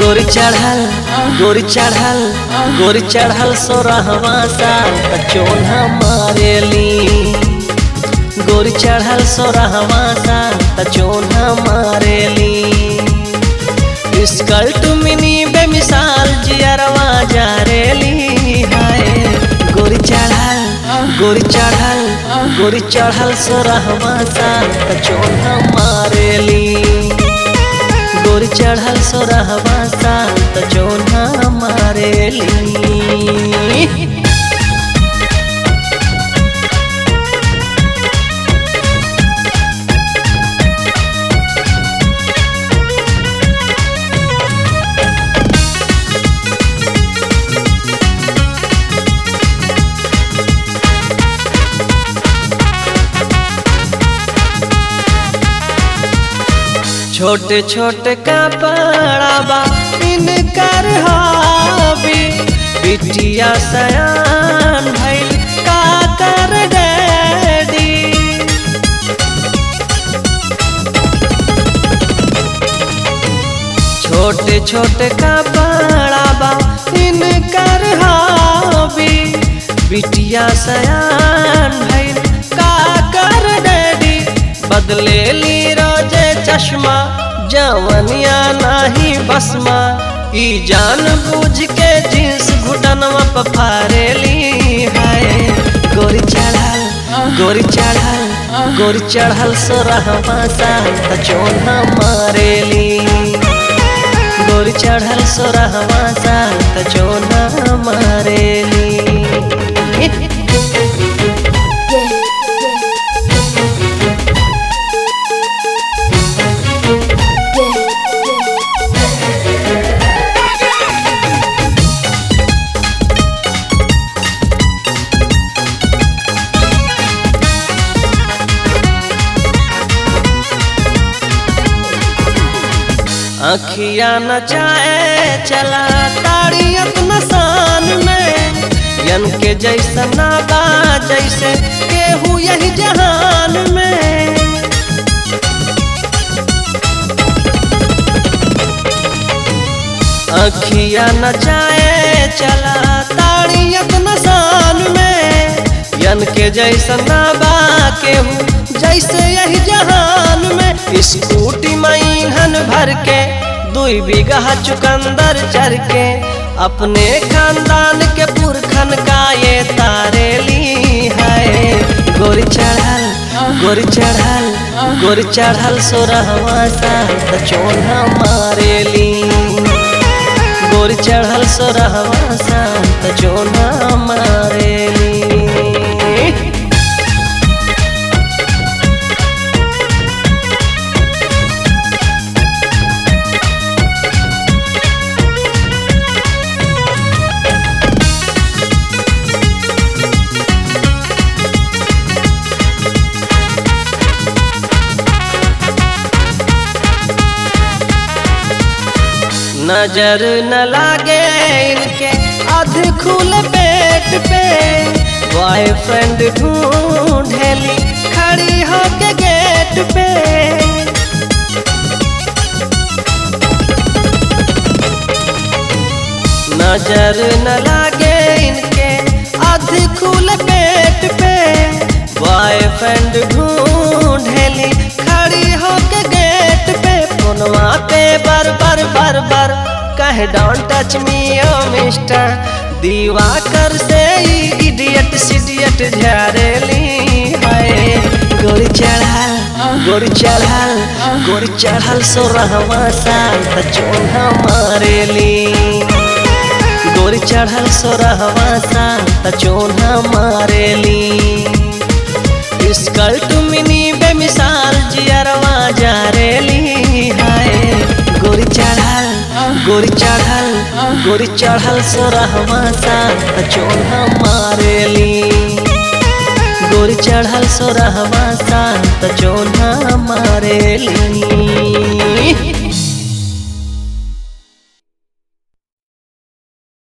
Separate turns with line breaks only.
गोरी चढ़ल गोरी चढ़ल गोरी चढ़ल सोरहवा साल त चोन्हा मारेली गोरी चढ़ल सोरहवा साल त चोन्हा मारेली स्कर्ट मिनी बेमिसाल जियरवा जारेली हाय गोरी चढ़ल गोरी चढ़ल गोरी चढ़ल सोरहवा साल त चोन्हा मारेली गोरी चढ़ल सोरहवा साल त चोन्हा मारेली छोटे छोटे कपड़ा बा इनकर हबी बिटिया सयान भइल का कर डैडी छोटे छोटे कपड़ा बा इनकर हबी बिटिया सयान भइल का कर डैडी बदले ली रोजे चश्मा जवनिया नाही बसमा ई जान बूझ के जींस घुटनवा पर फारेली हाय गोरी चढ़ल गोरी चढ़ल गोरी चढ़ल सोरहवा साल त चोन्हा मारेली गोरी चढ़ल सोरहवा साल त चोन्हा मारेली अखिया नचाए चला ताड़ियत नसान में यन के जैसा नाबा जैसे केहू यही जहान में अखिया नचाए चला ताड़ियत नसान में यन के जैसा नाबा केहू जैसे यही जहान में स्कूटी मईहन भर के दुई बीघा चुकंदर चर के अपने खानदान के पुरखन का ये तारेली है गोरी चढ़ल गोरी चढ़ल गोरी चढ़ल सोरहवा साल त चोन्हा मारेली गोरी चढ़ल सोरहवा साल त चोन्हा मारेली नजर न लागे इनके अध खुल पेट पे बॉयफ्रेंड ढूंढेली खड़ी होके गेट पे नजर न लागे इनके अध खुल पेट पे बॉयफ्रेंड ढूंढेली खड़ी होके गेट पे फोनवा पे बर बर बर बर कहे डोंट टच मी ओ मिस्टर दीवा कर से इडियट सिडियट झारेली हाय गोरी चढ़ल गोरी चढ़ल गोरी चढ़ल सोरहवा साल त चोन्हा मारेली गोरी चढ़ल सोरहवा साल त चोन्हा मारेली स्कर्ट मिनी बेमिसाल जियरवा जारेली हाय गोरी चढ़ल गोरी चढ़ल गोरी चढ़ल सोरहवा साल त चोन्हा मारेली गोरी चढ़ल सोरहवा साल त चोन्हा मारेली